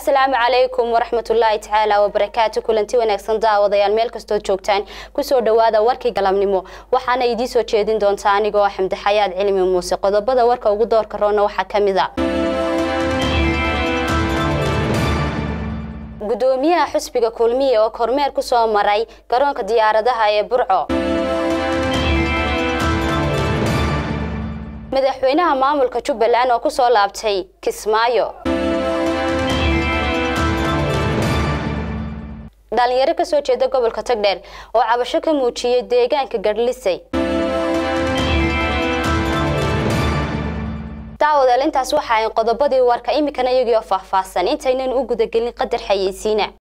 asalaamu calaykum waraxmatullaahi tacaala wabarakaatu kulanti wanaagsan daawadayaal meel kastood joogtaan kusoo dhowaada warkii galabnimo waxaana idiin soo jeedin doontaa anigoo xamdi xayaad cilmi muuse qodobada warka ugu doorka roona waxaa ka mid a gudoomiyaha xusbiga kulmiye oo kormeer ku soo maray garoonka diyaaradaha ee burco madaxweynaha maamulka jubbaland oo kusoo laabtay kismaayo dhalinyaro kasoo jeeda gobolka tagdheer oo cabasho ka muujiyey deegaanka garhlisay daawadaal intaas waxa ay qodobadii warka iminkana iyagii oo faahfaahsan intaynan u gudagelin qadar xayeysiina